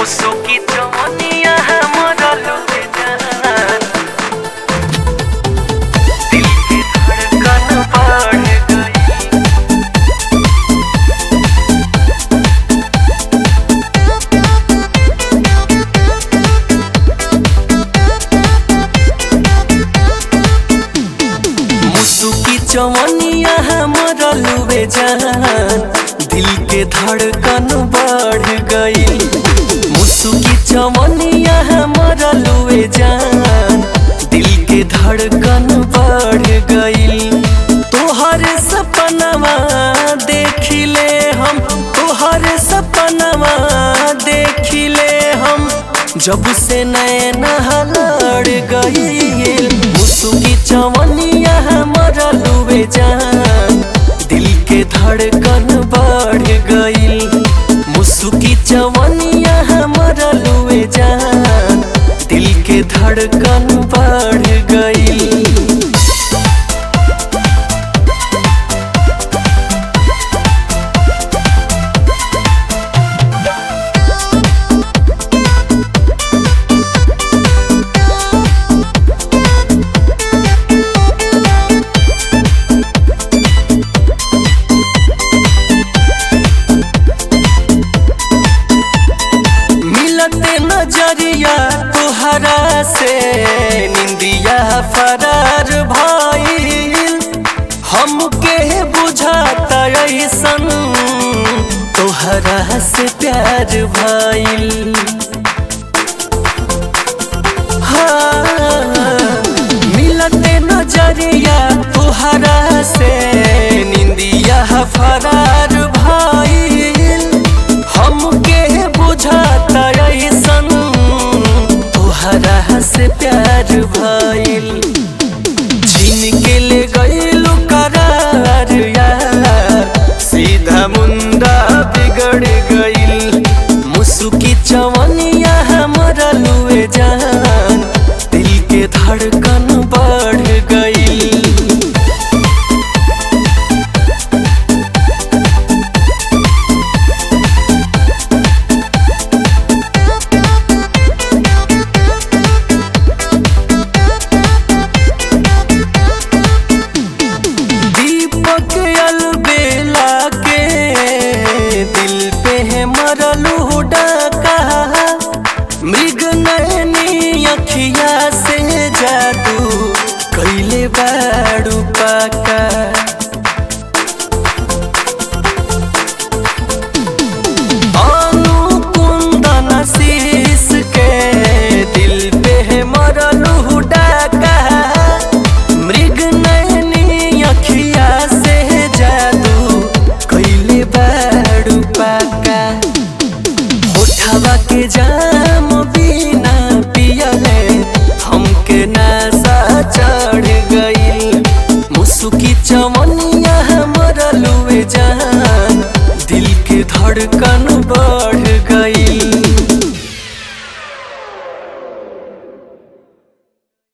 मुसुकी चमनिया हमर लुटे जान दिल की धड़कन बढ़ गई मुसुकी चमनिया हमर लुबे जान दिल के धड़कन बढ़ गई मुसुकी चमनिया हमर लुबे जान दिल के धड़कन बढ़ गई तोहर सपनवा देखिले हम तोहर सपनवा देखिले हम जब से नैना लड़ गई मुसुकी चवनिया हमर लुबे जान दिल के धड़कन बढ़ गई मुसुकी चवनिया हमर लुबे जान दिल के धड़कन बढ़ गई मिलते नजरिया तुहरा से निंदिया फरार भइल हमके बुझाता ऐसन तोहरा से प्यार भइल हाँ, मिलते नजरिया तुहरा से निंदिया फरार भइल हमके बुझाता ऐसन तोहरा से प्यार भइल छीन के ले गइलू करार यार सीधा मुंडा बिगड़ गइल मुसुकी चवनिया हमरा लुए जान दिल के धड़कन बढ़ गइल दीपक अलबेला के दिल पे है मरलू डाका मृग नैनी अखिया से जादू कैले बाड़ू पाका अनु कुंदन शीश के दिल पे है मरलू डाका मृग नैनी अखिया से जादू कैले बाड़ू पाका होठवा के जाम बिना पियले हमके नशा चढ़ गई मुसुकी चमनिया हमर लुए जान दिल के धड़कन